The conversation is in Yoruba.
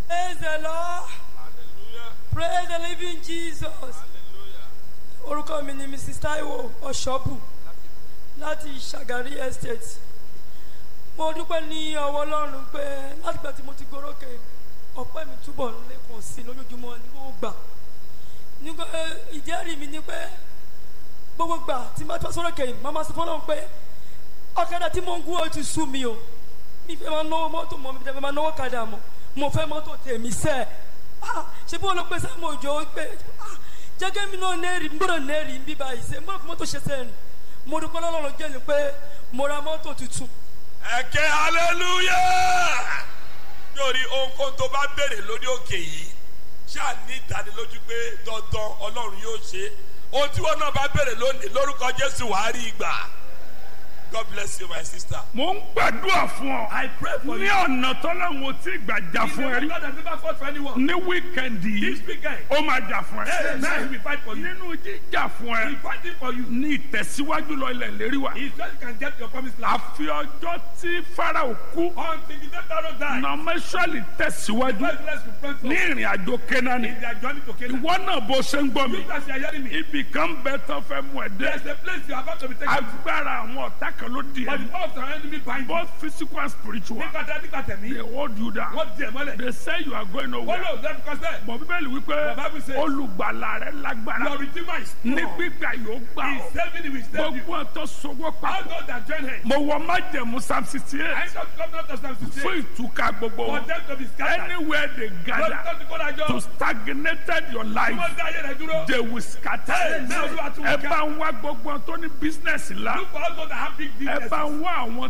Praise the Lord. Hallelujah. Praise the living Jesus. Hallelujah. Orúkọ mi ni Mrs. Taiwo Ọ̀ṣọ́bù láti Ṣàgárí Estate. Mo dúpẹ́ ní ọwọ́ Ọlọ́run pé látìgbà tí mo ti gorókè ọpẹ́ mi túbọ̀ ń lékun sí i lójoojúmọ́ ní gbogbo gbà. Nígbà ìjẹ́rìí mi ni pé gbogbo gbà tí mo bá tọ́ sọ́rọ̀ kẹ́yìn màmá sọ fọ́lọ́run pé ọ̀kadà tí mo ń gún ó ti sú mi o. Mi fẹ́ máa náwó mọ́tò mọ́ mi fẹ́ máa náwó kadà mọ́. Mo fẹ́ mọ́tò tèmi sẹ́ẹ̀. Ah, ṣe bí wọn lọ pé sáà mo jọ pé ah, jẹ́gẹ́ mi náà nẹ́ẹ̀rì ń gbọ́dọ̀ nẹ́ẹ̀rì ń bí báyìí ṣe mo fi mọ́tò ṣe sẹ́ẹ̀rì mo dúpẹ́ lọ́lọ́run jẹ́ ni pé mo ra mọ́tò tuntun Ẹ̀kẹ́ hallelujah. Lórí ohunkóhun tó bá béèrè lórí òkè yìí, ṣáà ní ìdánilójú pé dandan Ọlọ́run yóò ṣe. Ohun tí wọn náà bá béèrè lónìí lórúkọ Jésù wàá rí ìgbà. God bless you my sister. mo ń gbàdúrà fún ọ. I pray for ní you. ọ̀nà tọ́lọ́run tí gbàjà He's fún ẹ the rí. God that never fought for anyone. ní wíkẹ̀ndì This yìí weekend, ó máa jà fún hey, now he ẹ. will fight for you. nínú jíjà fún He ẹ fighting for you. ní ìtẹ̀síwájú lọ ilẹ̀ lérí wa. He said you can get your promised land. àfi ọjọ́ tí farao kú Until the death arrow die. nọmẹsọ̀lì tẹ̀síwájú God bless you, friends. ní ìrìn àjò kẹ́nání. In their journey to Canaan. ìwọ náà bó ṣe ń gbọ́ mi. You guys are hearing me. ibì kan bẹ tán fẹ́ mú ẹ There's dé. a place you are about to be taken to. agbára àwọn ọ̀tá kan ló di But the ẹ. power of the enemy bind you. both physical and spiritual. Nígbà tí a nígbà tẹ̀mí, they hold you down. wọ́n di ẹ̀ mọ́lẹ̀. they say you are going Wọ́n nowhere. lò lẹ́nu kọ́sẹ̀. bọ̀ bíbélì wípé The Bible says- olùgbàlà rẹ lágbára Your redeemer is ní strong. gbígbà yóò gbà He is ọ́ saving you, he will save you. gbogbo ọ̀tọ̀ sọwọ́ All papọ̀ those that join him. mo wọ májẹ̀mú psalm sixty I eight come to come down to Psalm fún 68. ìtúká gbogbo For wọn them to be scattered. anywhere they Lọ́dún gather tó ti kó dájọ́. to stagnated your Tí life wọ́n dá ayé rẹ̀ dúró. they will scatter Amen. Olúwa tún ẹ ká. bá ń wá gbogbo ọ̀tọ̀ ní business ńlá Look for all those that have big ẹ businesses. bá ń wá àwọn